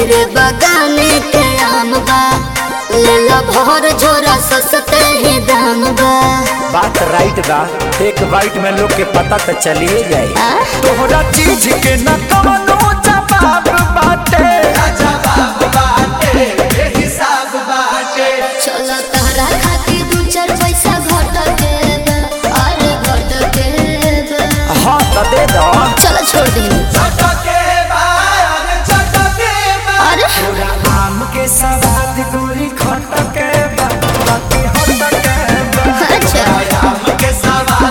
मेरे बगान के आम बा ले लो भर झोरा सस्ते ही दाम बा बात राइट बा एक बाइट में लोग के पता तो चलिए जाए आ? तोहरा चीज के न कवनो जवाब बाटे चलो तहरा खातिर दू चार पैसा घट के बा, अरे घट के बा। हाँ तो दे दो चलो छोड़ दी अरे तोरा आम के सवाद गोरी खटके बा बाकी हटके बा अच्छा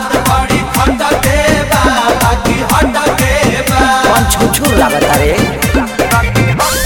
कौन छुछू लागत रे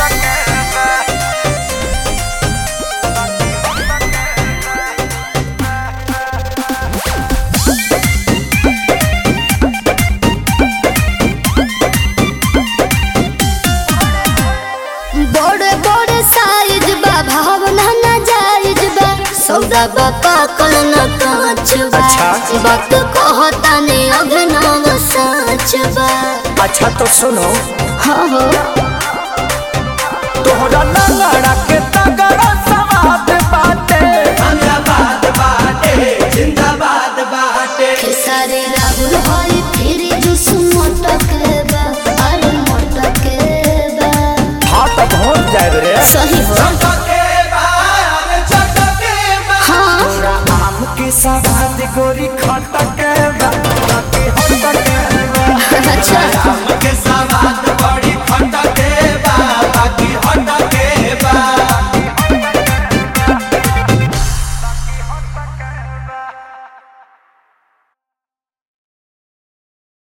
बड़े बड़े साइज बा भावना ना जायज बा सौदा बा पाकल न कांच बा अच्छा। वक्त कहता ने अभिनव सच बा अच्छा तो सुनो हाँ हो तोहरा लंगड़ा के तगड़ा सवाद बाटे खेसारी राहुल होई फिर जुस मोटक बा अरे मोटक बा हाँ तो पहुँच जाए रे सही हो हाँ तोरा आम के सवाद गोरी खटके बा बाकी हटके बा अच्छा